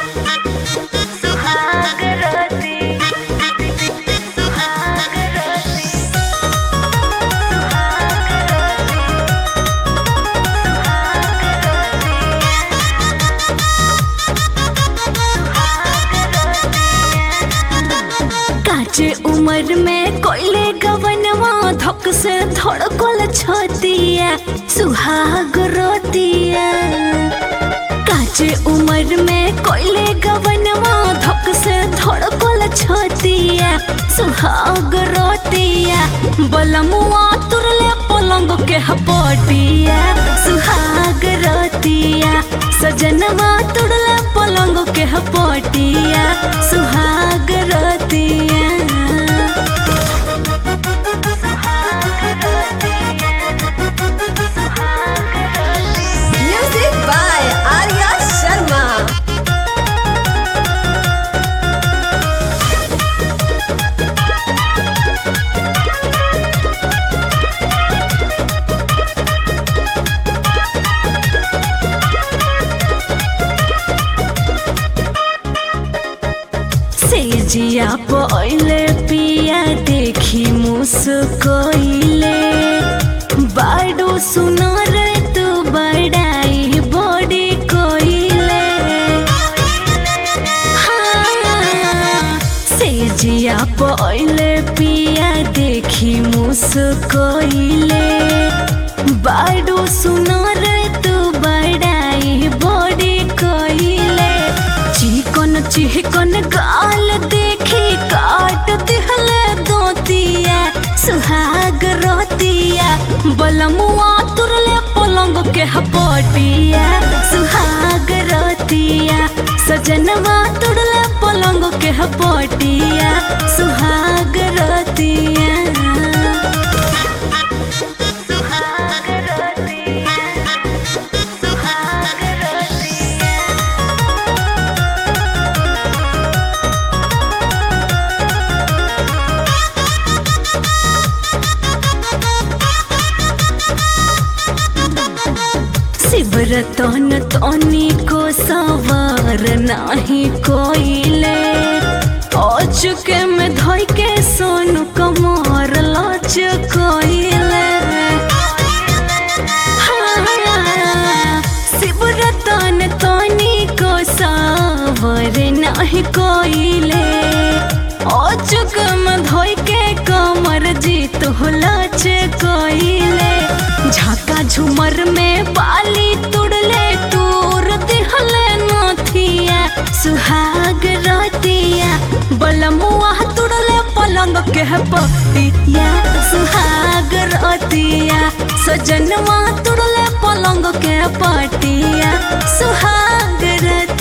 सुहाग राती सुहाग राती सुहाग राती काचे उम्र में कोयले गवनवा धक से धड़कल छतिया सुहाग रोतिया काचे उम्र में कोयले गवनवा धक से धड़कल छतिया सुहाग रोतिया बलमुआ तुरले पलंग के हपटिया सुहाग रोतिया सजनवा तुरले पलंग के हपटिया सुहाग रोतिया Music by Arya Sharma. सेजिया पहिले पिया देखी मुस्कोइले बाडो सुनर तू बड़ाई बड़ी कोइले हाँ, सेजिया पहिले पिया देखी मुस्कोइले बाडो सुनर तू बड़ाई बड़ी कोइले चिकन चिकन गाल देखी काट दिहले दोतिया सुहाग रोतिया बलमुआ तुरले पलंग के हपटिया सुहाग रोतिया सजनवा तुरले पलंग के हपटिया सुहाग रोतिया सुहाग रोतिया सुहाग रोतिया शिवरतन तनी को सवार नाही कोइले चुके में धोई के सोनू कमर लच कोइले हाँ, शिवरतन तनी को सवार नाही कोइले चुक में धोई के कमर जीत हो लच कोइले झाका झुमर में बाली तुड़ले तूर दिहले नथिया सुहाग रतिया बलमुआ तुड़ले पलंग के पतिया सुहाग रतिया सजनवा तुड़ले पलंग के पटिया सुहाग रतिया